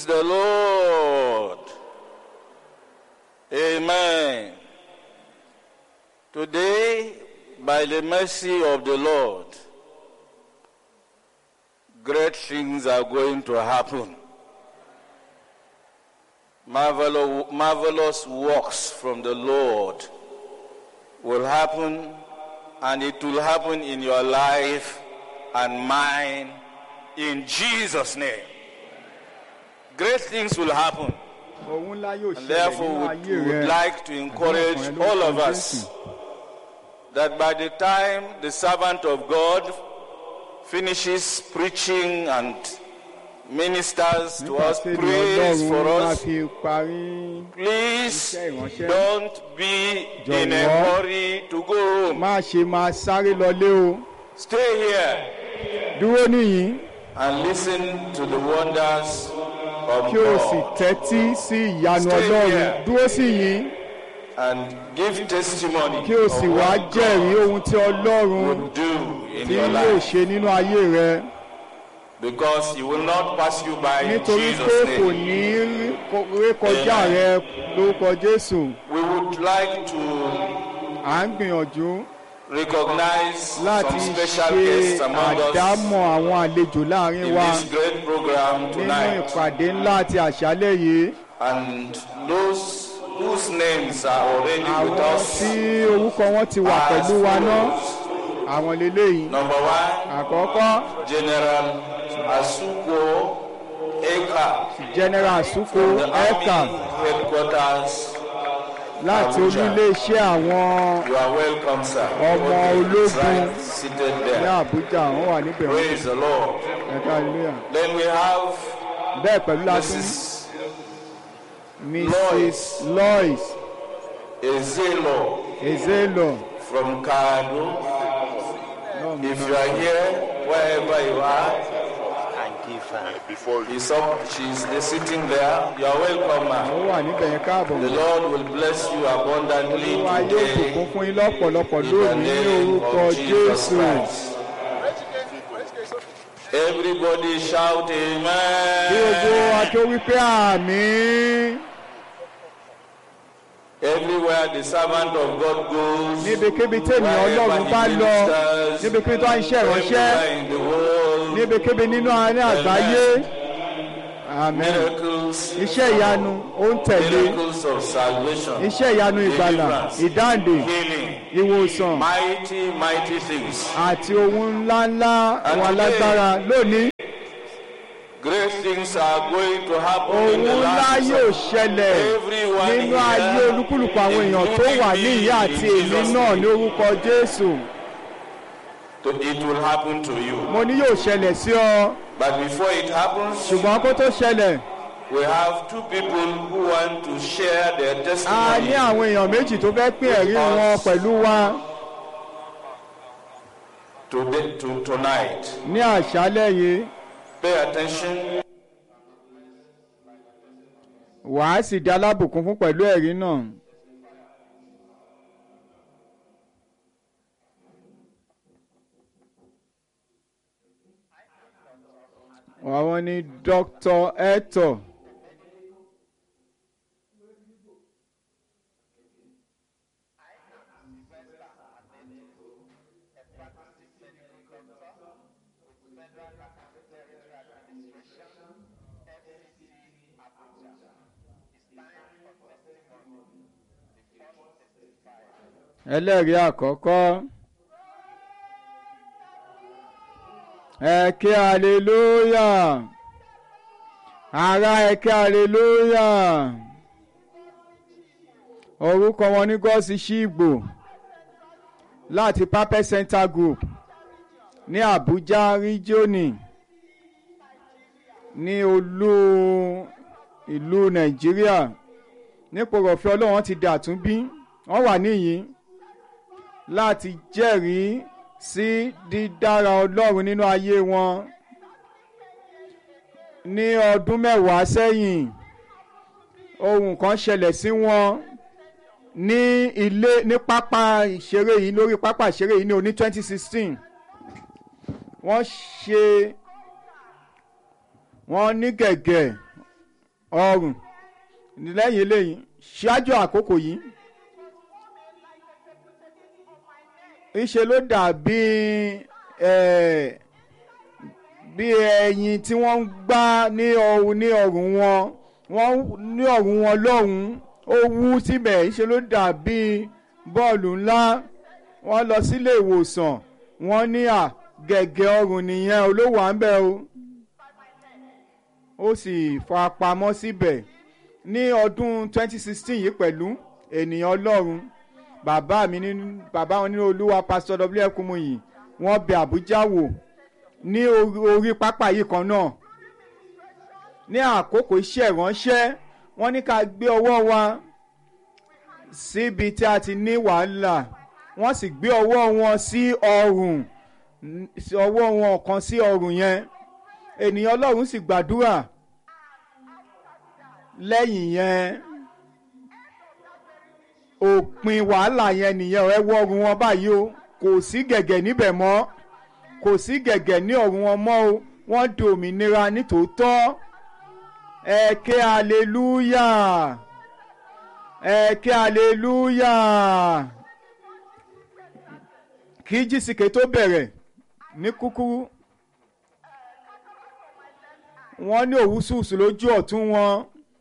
Praise the Lord. Amen. Today, by the mercy of the Lord, great things are going to happen. Marvelous, marvelous works from the Lord will happen, and it will happen in your life and mine in Jesus' name. Great things will happen. ohun ńlá yóò And ṣẹlẹ̀ therefore, nínú would, ayé would rẹ like to encourage all of us that by the time the servant of God finishes preaching and ministers to nígbà us, tí ènìyàn prays for ọlọ́run bá us, fi parí please iṣẹ́ ìránṣẹ́. don't be in a Jọ̀wọ́. hurry to go home. má ṣe máa sáré lọlé o Stay here dúró níyìn and listen to the wonders of kí o sì God tẹ́tí sí ìyanu Stay ọlọ́run here. dúró sí yìn and give testimony kí o of sì wá what jẹ́rìí God ohun tí ọlọ́run will do in tí your yóò life. ṣe nínú ayé rẹ Because he will not pass you by in nítorí pé Jesus' kò name. ní rí ko- rékọjá rẹ lórúkọ jésù We would like to à ń gbìyànjú recognize láti some special ṣe guests among us àdámọ̀ àwọn àlejò láàrin in wa this great program nínú tonight. ìpàdé ńlá àti àṣálẹ̀ yìí And those whose names are already with àwọn us tí orúkọ wọn ti wà as pẹ̀lú wa náà follows. àwọn leléyìí Number one, àkọ́kọ́ General Asuko Eka, general suko the eka Army Headquarters. láti Abuja. oníléeṣẹ́ àwọn You are welcome, sir. Ọmọ Okay, it's ológun. right, seated ní there. àbújá wọn wà níbẹ̀ wọn Praise the Lord. ẹ̀ka hallelujah Then we have bẹ́ẹ̀ pẹ̀lú látún Mrs. mrs lois Ezelo ezelo from Kano. If you are here, wherever you are, before he's up, she's sitting there. You are welcome, ó ma'am. wà níbẹ̀ yẹn káàbọ̀ The Lord will bless you abundantly olúwa yóò today bùkún fún yín lọ́pọ̀lọpọ̀ in the lónìí ní name orúkọ of Jesus jésù Christ. Everybody shout bí gbogbo amen. akẹ́ wípé àmì Everywhere the servant of God goes, níbikíbi tènìyàn wherever ọlọ́run he bá lọ ministers, níbikíbi tó ń ṣe ìránṣẹ́ everywhere in the world, níbikíbi nínú àárín àgbáyé àmín miracles, iṣẹ́ ìyanu ó ń tẹ̀lé miracles of salvation, iṣẹ́ ìyanu ìgbàlà deliverance, ìdáǹdè healing, ìwòsàn mighty, mighty things. àti ohun ńláńlá ohun alágbára lónìí Great things are going to happen ohun in the ńlá lives yóò of ṣẹlẹ̀ everyone nínú ayé here, olúkúlùkù àwọn èèyàn tó wà ní including ìyá me, àti in èmi Jesus' náà name. ní orúkọ jésù To- It will happen to you. mo ní yóò ṣẹlẹ̀ sí ọ But before it happens, ṣùgbọ́n kó tó ṣẹlẹ̀ we have two people who want to share their a ní testimony àwọn èèyàn méjì tó fẹ́ pín ẹ̀rí wọn pẹ̀lú wa today, to, tonight. ní àṣálẹ̀ yìí Pay attention. wàá sì dá lábùkún fún pẹ̀lú ẹ̀rí náà. àwọn ni dr hector ẹlẹ́rìí àkọ́kọ́ ẹ ké aleluya ara ẹ ké aleluya orúkọ wọn ní gọ́ọ̀sì ṣíìgbò láti papẹ̀ center group ní Àbújá ríjíọ́nì ní olú ìlú Nàìjíríà nípò rọ̀fẹ́ Ọlọ́run ti dà tún bí wọ́n wà níyìn láti jẹ́rìí sí dídára Ọlọ́run nínú ayé wọn ní ọdún mẹ́wàá sẹ́yìn ohun kan ṣẹlẹ̀ sí wọn ní ilé ní pápá ìṣeré yìí lórí pápá ìṣeré yìí ní oní twenty sixteen wọ́n ṣe wọ́n ní gẹ̀gẹ̀ ọrùn lẹ́yìn eléyìí ṣáájú àkókò yìí ìṣe ló dàbí ẹ̀ bí ẹyin tí wọ́n ń gbá ní ọrùn ní ọrùn wọn wọ́n ní ọrùn wọn lọ́hùn-ún ó wú síbẹ̀ ìṣe ló dàbí bọ́ọ̀lù ńlá wọ́n lọ sílé ìwòsàn wọ́n ní à gẹ̀gẹ̀ ọrùn nìyẹn olówó à ń bẹ̀ o ó sì farapamọ́ síbẹ̀ ní ọdún 2016 yìí pẹ̀lú ènìyàn ọlọ́run bàbá mi nínú bàbá wọn nínú olúwa pásítọ̀ w kumuyi wọ́n bẹ àbújá wò ní orí pápá yìí kan náà ní àkókò iṣẹ́ ìránṣẹ́ wọ́n ní ká gbé ọwọ́ wa síbi tí a ti ní wàhálà wọ́n sì gbé ọwọ́ wọn sí ọrùn ọwọ́ wọn kan sí ọrùn yẹn ènìyàn ọlọ́run sì gbàdúrà lẹ́yìn yẹn òpin wàhálà yẹn nìyẹn ẹ wọ ọrùn wọn báyìí o kò sí gẹ̀gẹ̀ níbẹ̀ mọ́ kò sí gẹ̀gẹ̀ ní ọrùn wọn mọ́ o wọ́n di òmìnira nítòótọ́ ẹ ké aleluya ẹ ké aleluya kí jísìkè tó bẹ̀rẹ̀ ní kúkúrú wọ́n ní òwúsùsù lójú ọ̀tún wọn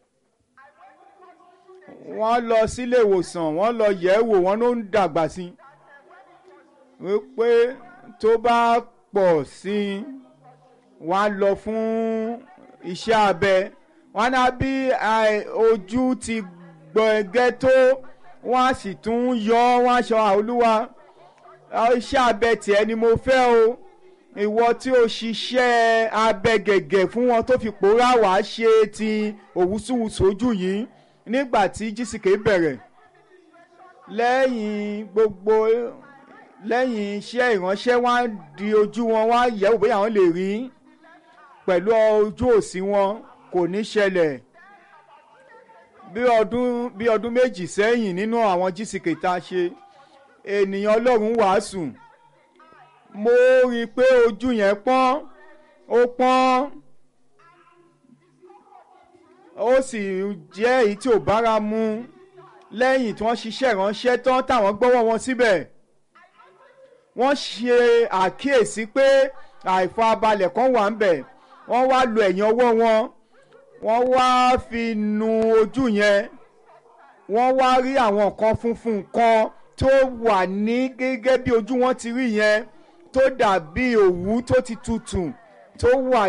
wọ́n lọ sílé ìwòsàn wọ́n lọ yẹ̀ ẹ́ wò wọ́n ló ń dàgbà sí i wípé tó bá pọ̀ sí i wọ́n á lọ fún iṣẹ́ abẹ wọ́n á bí ojú ti gbọ̀ngẹ́ tó wọ́n á sì tún yọ wọ́n á sọ àolúwa iṣẹ́ abẹ tiẹ̀ ni mo fẹ́ o ìwọ tí o ṣiṣẹ́ abẹ gẹ̀gẹ̀ fún wọn tó fi pòórá wàá ṣe ti òwúsùwùsù ojú yìí nígbà tí jísìkè bẹ̀rẹ̀ lẹ́yìn gbogbo lẹ́yìn iṣẹ́ ìránṣẹ́ wọ́n á di ojú wọn wọ́n á yẹ̀wò bóyá wọ́n lè rí pẹ̀lú ojú òsì wọn kò ní ṣẹlẹ̀ bí ọdún bí ọdún méjì sẹ́yìn nínú àwọn jísìkè tá a ṣe ènìyàn ọlọ́run wàásù mo rí i pé ojú yẹn pọ́n ó pọ́n ó sì jẹ́ èyí tí ò bára mu lẹ́yìn tí wọ́n ṣiṣẹ́ ìránṣẹ́ tán táwọn gbọ́wọ́ wọn síbẹ̀ wọ́n ṣe àkíyèsí pé àìfarabalẹ̀ kan wà ń bẹ̀ wọ́n wá lo ẹ̀yìn ọwọ́ wọn wọ́n wá fi nu ojú yẹn wọ́n wá rí àwọn nǹkan funfun kan tó wà ní gẹ́gẹ́ bí ojú wọn ti rí yẹn tó dàbí òwú tó ti tutù tó wà